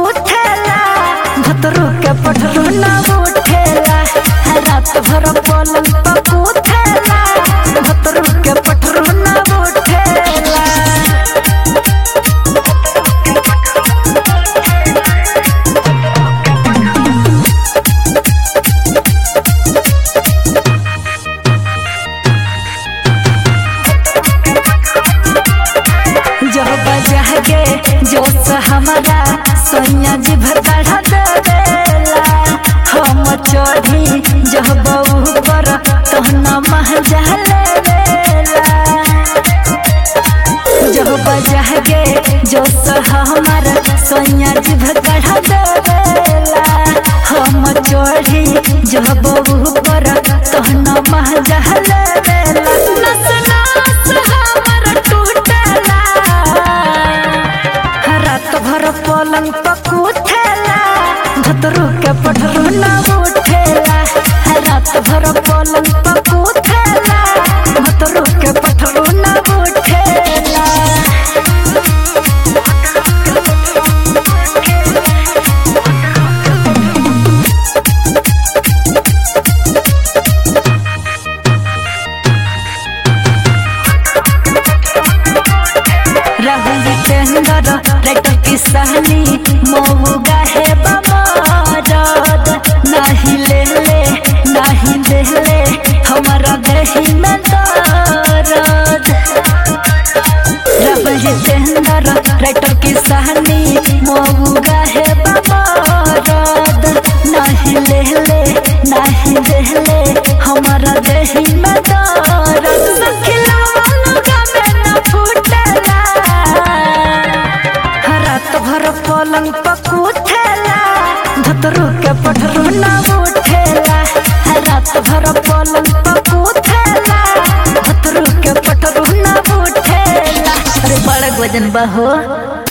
पकूथेला भतरू के पठरू ना उठेला रात भर पलंग पकूथेला भतरू के पठरू ना उठेला जब बजह के जोश हमारा सोनिया जी भर बढ़ा देला हम चढ़ी जब बहू पर तहना मह लेला जब बजह के जोश हमारा सोनिया जी भर बढ़ा देला हम चढ़ी जब बहू पर तहना मह लेला नस नस हमर टूटला रात भर पलंग पकूथेला भतरू के पठरू ना उठेला रात भर पलंग पकूथेला भतरू के पठरू ना उठेला राहुल टेंडर ट्रैक्टर की सहनी मऊ गाहे बमरद नाही ले ले नाही दे ले हमारा देही में दर्द राहुल टेंडर ट्रैक्टर की सहनी मऊ गाहे बमरद नाही ले ले नाही दे ले हमारा देही में दर्द सखिला लगा में न फूटला रात भर पलंग पकूथेला धतरू के पठरू ना उठेला रात भर पलंग पकूथेला धतरू के पठरू ना उठेला अरे बड़ा वजन बा हो